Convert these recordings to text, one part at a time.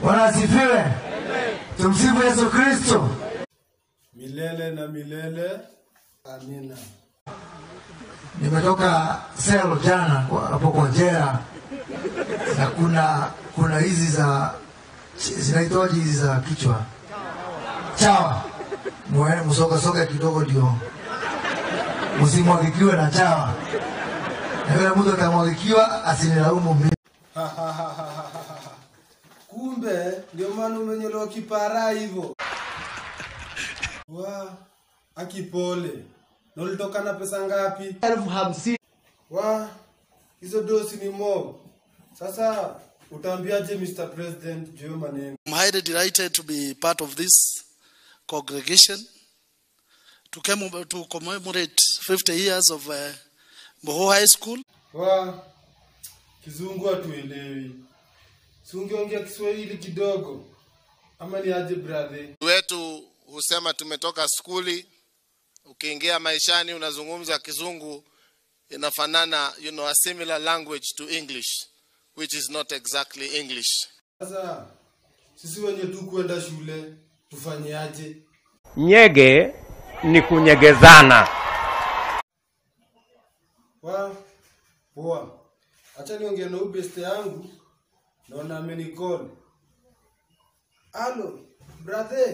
Bwana asifiwe. Tumsifu Yesu Kristo. milele na milele. Amina. Nimetoka selo jana kwa- hapo kwa jera, na kuna kuna hizi za zinaitwaje hizi za kichwa chawa, Mwe- msogasoga kidogo ndio msimwagikiwe na chawa, na yule mtu atamwagikiwa asinilaumu mimi. Kumbe ndio maana umenyolewa kipara hivyo. Wa akipole. Na ulitoka na pesa ngapi? elfu hamsini Wa hizo dosi ni mob. Sasa utaambiaje Mr. President juu ya maneno? I'm highly delighted to be part of this congregation to, commem- to commemorate 50 years of uh, Moho High School. Wa kizungu hatuelewi. Si ungeongea Kiswahili kidogo ama ni aje brother? wetu husema tumetoka skuli ukiingia maishani unazungumza kizungu inafanana you know a similar language to english which is not exactly english Sasa sisi wenye tu kwenda shule tufanyeaje? Nyege ni kunyegezana. Wa poa, acha niongee na huyu beste yangu, naona amenicall. Halo brother,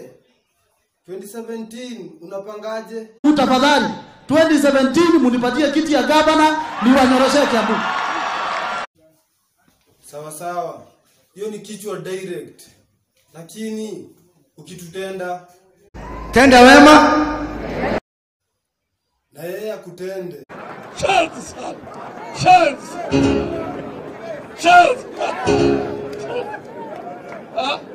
2017 unapangaje? tafadhali 2017 munipatie kiti ya gavana niwanyoroshe Kiambu. Sawa sawa, hiyo ni kichwa direct, lakini ukitutenda Tenda wema na yeye akutende. Chance! Chance!